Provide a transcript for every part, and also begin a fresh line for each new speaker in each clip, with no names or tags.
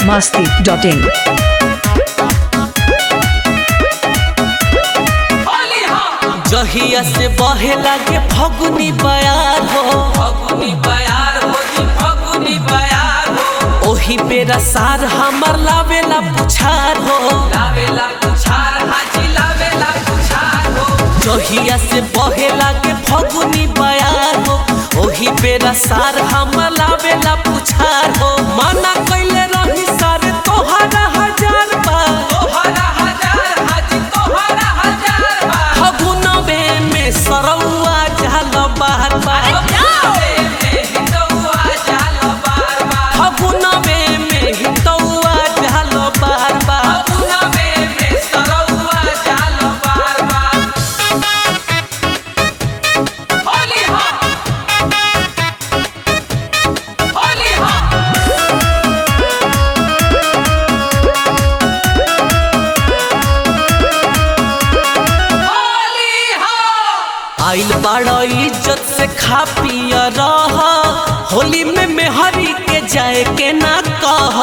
masti.in.
जहिया से बहे लागे फगुनी बयार हो फगुनी बयार हो जी फगुनी बयार हो ओही बेरा सार हमर लावेला पुछार हो लावेला पुछार हाजी लावेला पुछार हो जहिया से बहे लागे फगुनी बयार हो ओही बेरा सार हमर लावेला पुछार हो माना कइले रही सारे तोहरा हजार बा तोहरा हजार हाजी तोहरा हजार बा फगुनवे में सरौआ जाल बार बार फगुनवे में हितौआ जाल बार बार आइल बाड़ा इज्जत से खा पिया रह होली में मेहरी के जाए के ना कह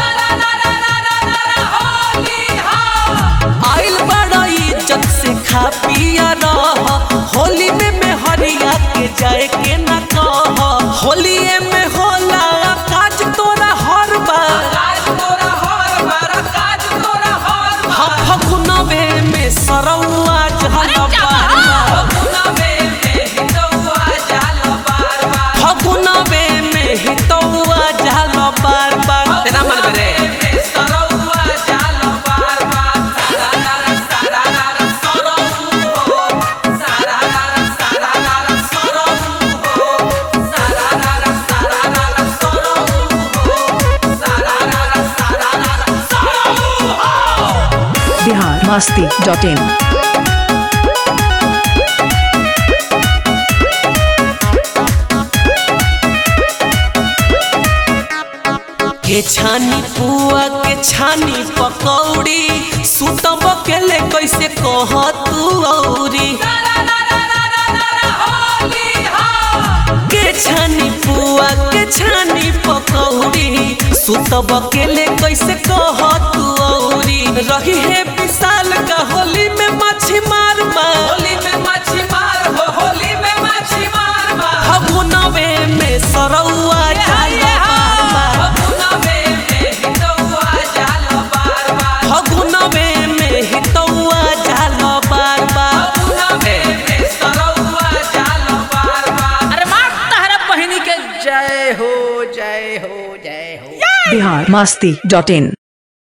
आइल बड़ा इज्जत से खा पिया रह होली में मेहरिया के जाए के ना कह होलिए में होला काज तोरा हर बार हम फगुनवे में सरौआ जहल फगुनवे में हितौआ जहल बार बार तेरा मन रे
Bihar masti.in.
के छानी पुआ के छानी पकौड़ी सुतब केले कैसे कह तू औरी के छानी पुआ के छानी पकौड़ी सुतब केले कैसे कह तू औरी रही है विशाल का होली में मच्छी मार होली में मच्छी मार हो होली में मच्छी मार फगुनवे में सरौआ जाल फगुनवे में हितौआ जाल बार बार
अरे मार तहरा बहिनी के जय हो जय हो जय हो
Bihar masti.in.